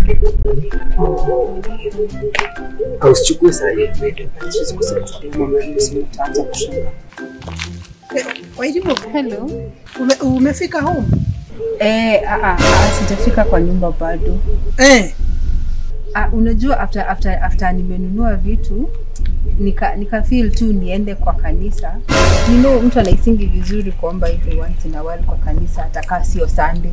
Au usichukue saa hii uende. Siwezi kusema mama yangu simu itaanza kushinda. Kwa hivyo Hello. ume, umefika home? Eh, ah, ah, ah, sijafika kwa nyumba bado. Eh, Ah, unajua after after after nimenunua vitu nika nika feel tu niende kwa kanisa. You know, mtu anaisingi vizuri kuomba hivi once in a while kwa kanisa atakaa sio Sunday.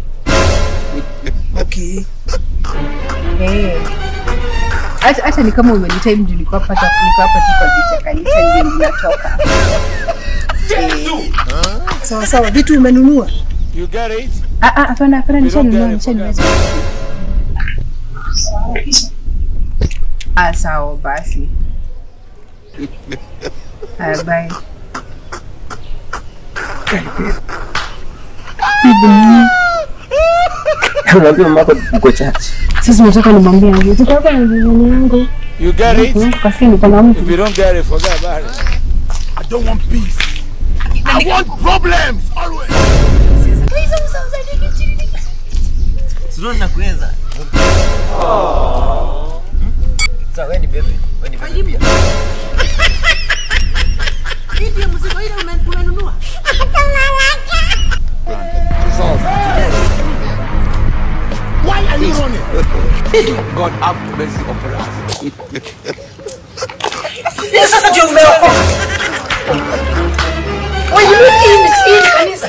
okay. Eh. Hata hata ni kama umenitime juu nilikuwa hapa nilikuwa hapa tu kwa vita kanisa ndio ninatoka. Eh. Sawa sawa, vitu umenunua? You get it? Ah ah, hapana hapana nishanunua nishanunua. Ah, sawa basi. Ah, bye. Mwambie mama yako uko church. Sasa nataka nimwambie aje. Tutaka na jirani yangu. You get it? Kasi niko na mtu. If you don't get it, forget about it. I don't want peace. I want problems always. Sio nakuweza. Sasa wewe ni bebe. Wewe ni bebe pia. Hii ndio mzigo ile ume- umenunua? Why are you running? God have mercy upon us. Hii sasa ndio umeokoka. Wewe ni hii ni hii ni kanisa.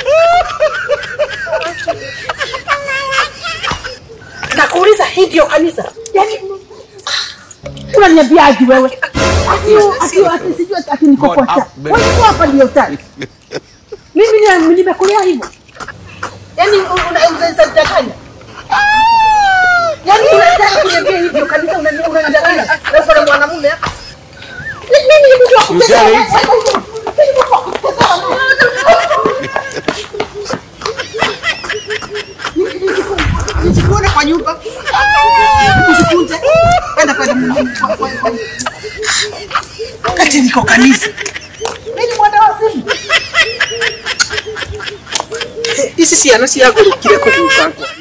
Nakuuliza hii ndio kanisa? Yaani unaniambiaje wewe? Ati ati ati sijui ati niko God kwa have cha. mercy. Wewe uko hapa ndio tani. Mimi ni- nimekulea hivyo. Yaani unanidanganya. Yaani unataka kuniambia hivyo kanisa unani- unanidanganya. Wewe kuna mwanamume hapa. Mimi ni mtu wa You get it? Nisikuone kwa nyumba. Usikunje. Enda pale Mungu. Kati niko kanisa. Mimi ni mwana wa simu. Isi ciana ciagũrũkire kũguka